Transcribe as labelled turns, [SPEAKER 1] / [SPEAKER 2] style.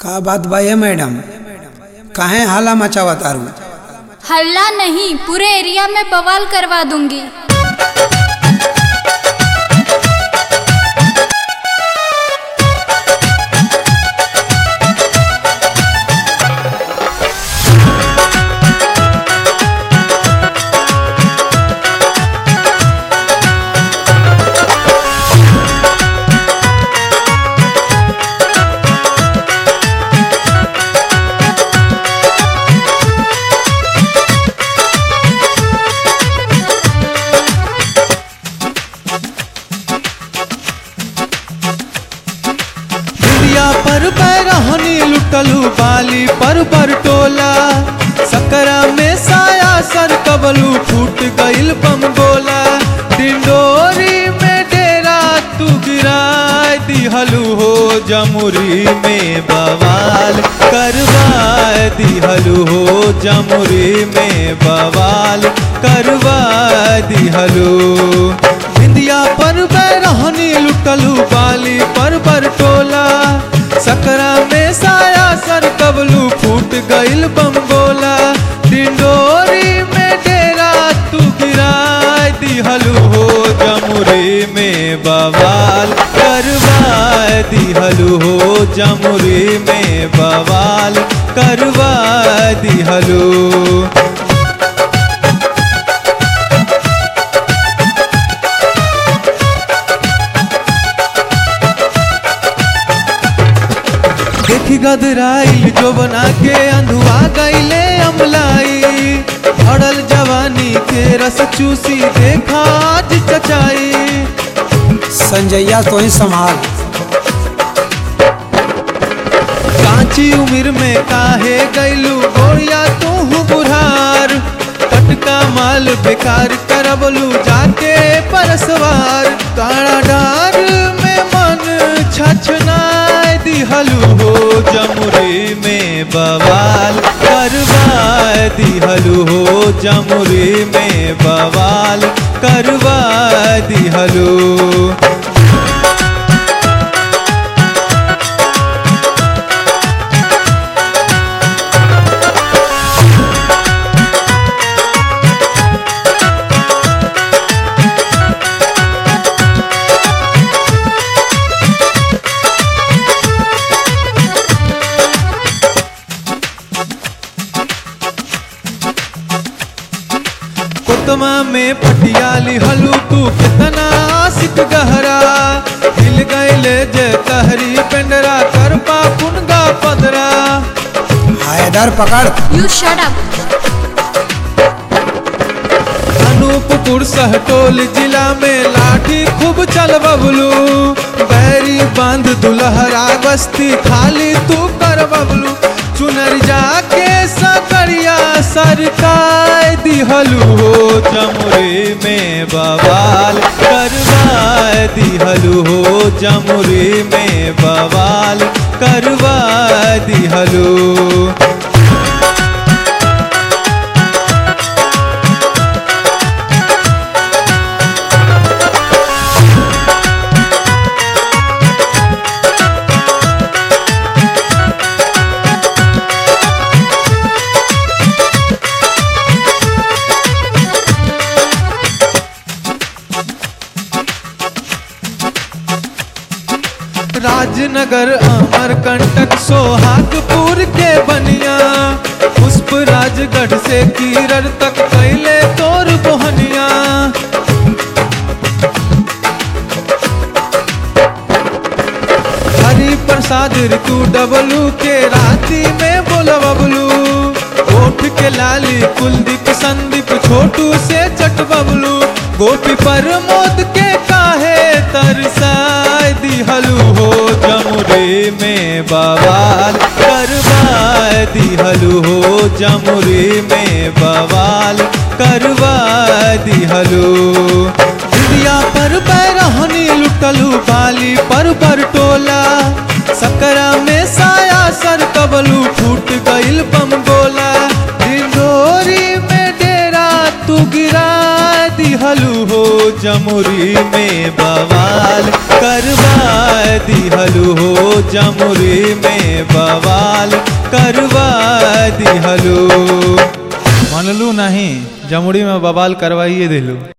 [SPEAKER 1] का बात बा ये मैडम काहे हाला मचावा तारू
[SPEAKER 2] हल्ला नहीं पूरे एरिया में बवाल करवा दूंगी
[SPEAKER 3] दुनिया पर बैरहनी लुटलू बाली पर बरटोला सकरा में साया सर कबलू फूट गइल बम गोला डिंडोरी में डेरा तू गिराय दिहलू हो जमुरी में बवाल करवाए दिहलू हो जमुरी में बवाल करवा दिहलू बिंदिया पर बैरहनी लुटलू बाली पर बरटोला सकरा में साया सर कबलू फूट गइल बम गोला डिंडोरी में डेरा तू गिराय दिहलू हो जमुरी में बवाल करवा दिहलू हो जमुरी में बवाल करवा दिहलू देखी गदराइल जो बना के अंधुआ गईले अमलाई अड़ल जवानी के रस चूसी देखा आज चचाई
[SPEAKER 1] संजैया तो ही संभाल
[SPEAKER 3] कांची उम्र में काहे गईलू गोरिया तू बुढ़ार टटका माल बेकार करबलू जाके परसवार काड़ा डार में मन छछनाय दिहलू हो जमुरी में बवाल करवा दिहलू हो जमुरी में बवाल करवा दिहलू कोतमा में पटियाली हलू तू कितना आशिक गहरा हिल गईले जे तहरी पेंडरा कर पुनगा पदरा
[SPEAKER 1] हैदर पकड़
[SPEAKER 2] यू शट अप
[SPEAKER 3] अनूपपुर सहटोल जिला में लाठी खूब चल बबलू बैरी बांध दुलहरा बस्ती खाली तू कर बबलू चुनर जाके सकरिया सरकाय दिहलू हो जमुरी में बवाल करवा दिहलू हो जमुरी में बवाल करवा दिहलू राजनगर अमरकंटक सोहागपुर के बनिया पुष्प राजगढ़ से कीरर तक कैले तोर बोहनिया हरि प्रसाद ऋतु डबलू के राती में बोला बबलू ओठ के लाली कुलदीप संदीप छोटू से चट बबलू गोपी पर मोद के काहे तरसाय दिहलू हो जमुरी में बवाल करवा दिहलू हो जमुरी में बवाल करवा दिहलू दिया पर बैरहनी लुटलू बाली पर बरटोला सकरा में साया सर कबलू फूट गइल बम गोला डिंडोरी में डेरा तू गिरा दिहलू हो जमुरी में बवाल करवा दिहलू हो जमुरी में बवाल करवा दिहलू मनलू नहीं जमुरी में बवाल करवाइए दिलू